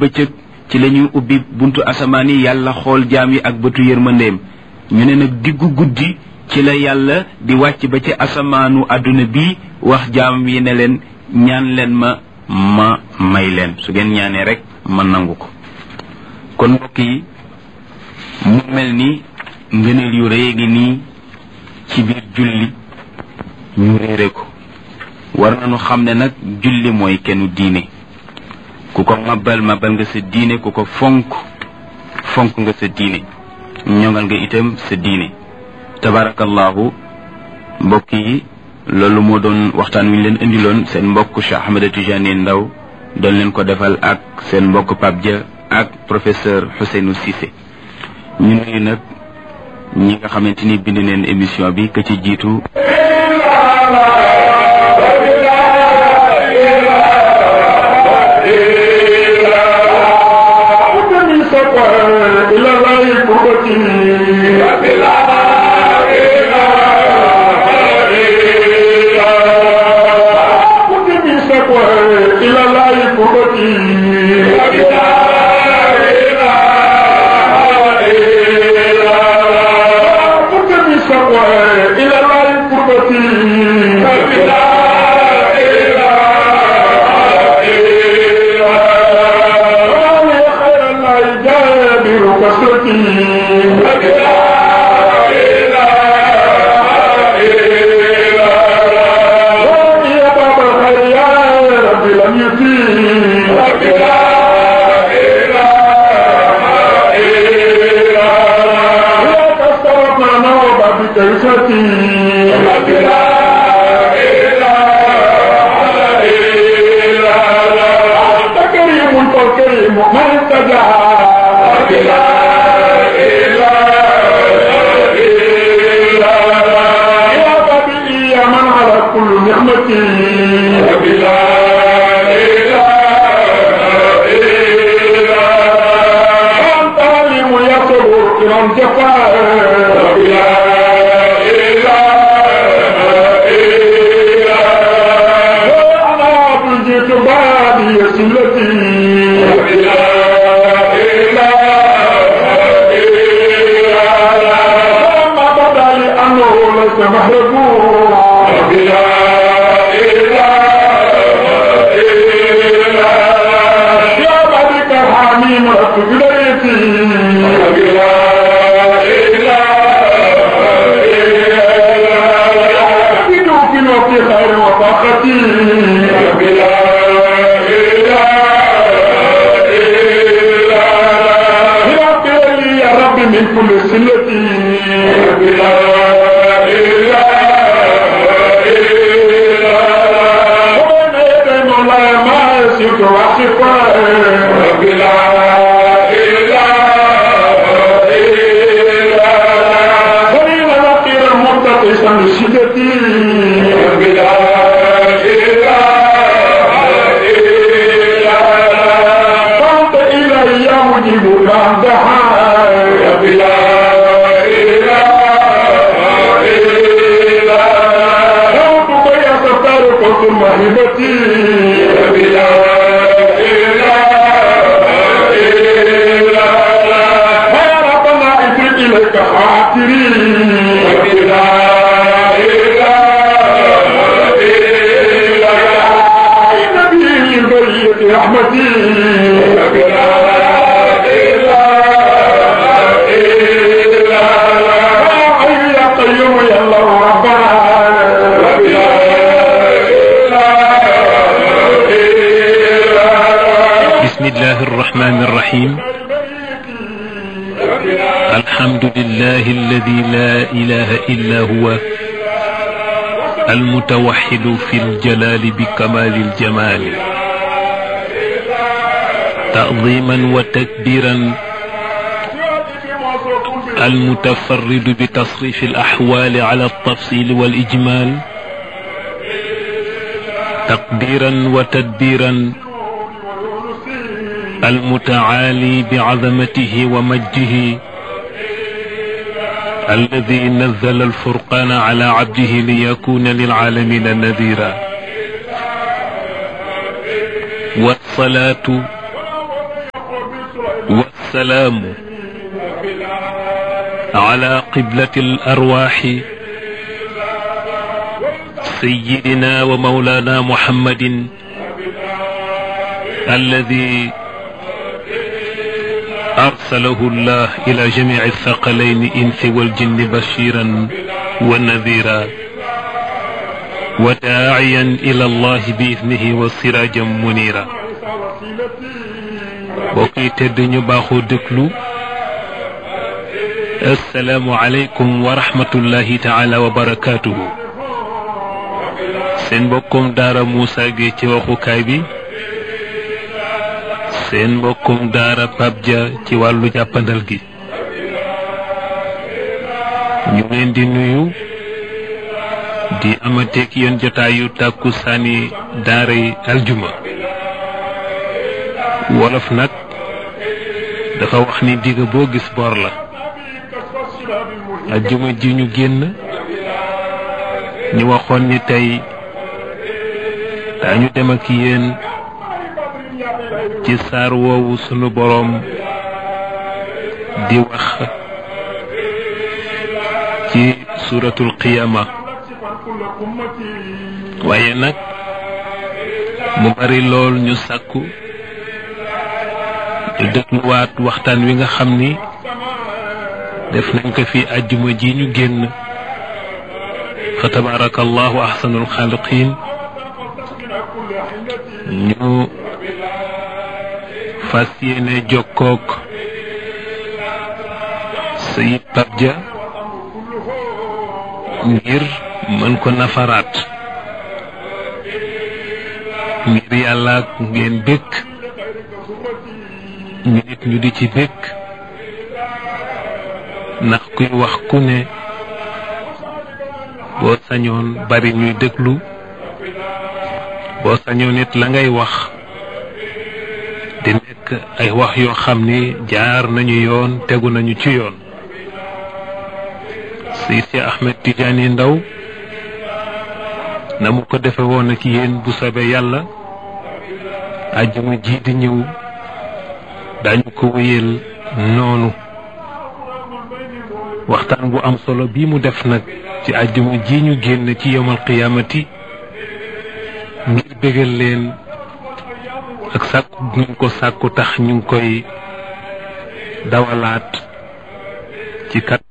bëccëg ci la ñuy ubbi buntu asamaan yi yàlla xool jaam yi ak bëtu yërmandeem ñu ne nag diggu guddi ci la yàlla di wàcc ba ci asamaanu àdduna bi wax jaam yi ne leen ñaan leen ma ma may leen su ngeen ñaanee rek ma nangu ko kon mbokk yi mu mel ni ngëneel yu rëy ngi nii ci biir julli ñu réere ko war nañu xam ne nag julli mooy kennu diine ku ko mabal mabal nga sa diine ku ko fonk fonk nga sa diine ñoŋal nga itam sa diine tabarakallahu mbokk yi loolu moo doon waxtaan wi ñu leen indiloon seen mbokk Cheikh Ahmed Tidiane Ndaw doon leen ko defal ak seen mbokk Pape Dia ak professeur Ousseynou Cissé ñu nuyu nag ñi nga xamante ni bind neen émission bi ka ci jiitu المتوحد في الجلال بكمال الجمال تعظيما وتكبيرا المتفرد بتصريف الأحوال على التفصيل والإجمال تقديرا وتدبيرا المتعالي بعظمته ومجه الذي نزل الفرقان على عبده ليكون للعالمين نذيرا والصلاة والسلام على قبلة الأرواح سيدنا ومولانا محمد الذي أرسله الله إلى جميع الثقلين إنس والجن بشيرا ونذيرا وداعيا إلى الله بإذنه وسراجا منيرا وكي تدني باخو دكلو السلام عليكم ورحمة الله تعالى وبركاته سين بكم دار موسى جيتي وخو كايبي seen mbokkum daara Pape Dia ci wàllu jàppandal gi ñu leen di nuyu di amateeg yéen jotaayu tàkku saani daara yi aljuma wolof nag dafa wax ni digg boo gis bor la aljuma ji ñu génn ñu waxoon ni tey daañu dem ak yéen ci saar woowu sunu boroom di wax ci suratul qiyama waaye nag mu bari lool ñu sàkku ñu dégluwaat waxtaan wi nga xam ni def nañ ko fi àjjuma ji ñu génn fa tabarakallahu ahsanul xaaliqin ñu fas yéene jokkook sayid Pape Dia ngir mën ko nafaraat ngir yàlla ngeen bëgg ñu nit ñu di ci bëgg ndax kuy wax ku ne boo sañoon bari ñuy déglu boo sañoon nit la ngay wax di nekk ay wax yoo xam ni jaar nañu yoon tegu nañu ci yoon Seydi Ahmed Tidiane Ndaw na mu ko defe woon ak yéen bu soobee yàlla àjjuma ji di ñëw dañu ko wéyal noonu waxtaan bu am solo bii mu def nag ci àjjuma ji ñu génn ci yowmal qiyaamati ngir bégal leen ak sàkku ñu ko sàkku tax ñu ngi koy dawalaat ci kat